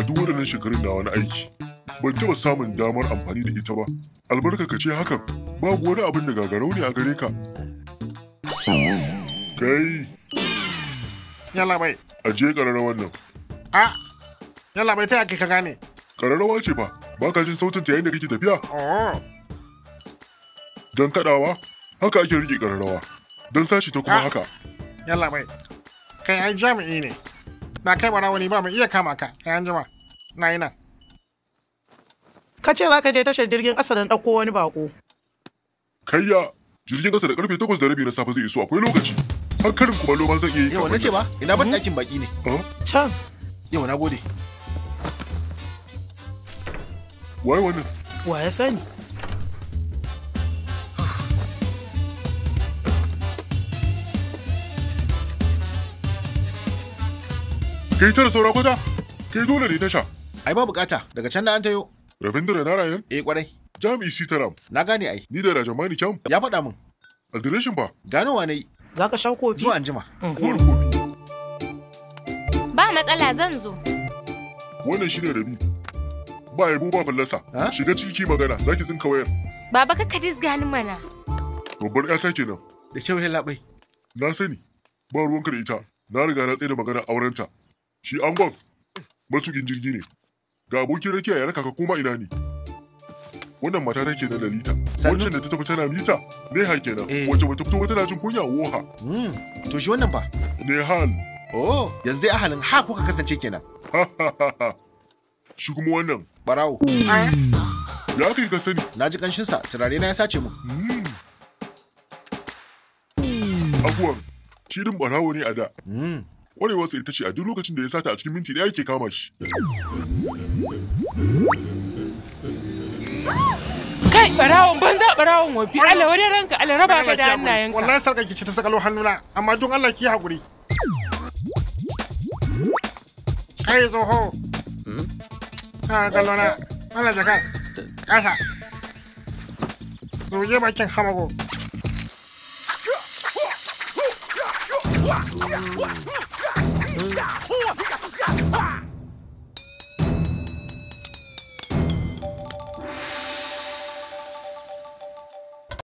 duk waɗannan shekarun na wani aiki ban taɓa samun damar amfani da ita ba albarka ka ce hakan babu wani abin da gagarau ne a gare ka kai Yalla bai. aje ƙararrawar nan A. Yalla bai ta yake ka gane. ƙararrawa ce fa ba ka jin sautin ta yayin da kake tafiya Oh. don kaɗawa haka ake riƙe ƙararrawa don sashi ta kuma Ah. haka Yalla bai. Kai ai jami'i ne. Na kai bara wani ba mu iya kama ka. Kai an jima. Na yi nan. Ka ce za ka je tashar jirgin ƙasa don ɗauko wani bako. kayya jirgin ƙasa da karfe takwas da rabi na safe zai iso akwai lokaci har karin kumallo ma zan iya yi Yawa na kafin ce ba, ina ban ɗakin baki ne. nan. Can, Yawa na gode. waye wannan wa ya sani? kai tara saura kwata kai dole ne tasha Ai ba bukata, daga can na an tayo. Ravindra Narayan Eh kwarai, jami'i sitaram na gane ai. ni da rajamani kyam Ya faɗa min, adireshin ba ganowa na yi Za ka sha kofi? zuwa anjima. uwar kofi Ba matsala zan zo. wannan shine rabi ba yabo ba fallasa Ha? shiga ciki magana zaki tsinka wayar Baba ka disga ni mana. babbar yata kenan Da kyau ya labai. na sani ba ruwanka da ita na riga na tsaye da magana aurenta shi angon matukin jirgi ne ga abokin rakiya ya raka ka koma ina ne wannan mata take nan lalita Sannu. wacce da ta tafi tana mita neha kenan Eh. wacce bata fito ba tana jin kunya woha Hmm, to shi wannan fa. nehal Oh, yanzu dai ahalin ha kuka kasance kenan. shi kuma wannan Barawo, Ah. ya kai ka sani na ji ƙanshinsa, turare na ya sace mu. abuwan shi din barawo ne a da Hmm, kwarewarsa ita ce a duk lokacin da ya sata a cikin minti ɗaya yake kama shi Kai barawon banza barawon wofi Allah wani ranka Allah raba ka da hannayenka. Wallahi sarkar ki ce ta sakalo hannuna. Amma don Allah ki haƙuri. Kai tsoho. Kana kallo na. Wannan jakar. Kasa. Zoge bakin hamago.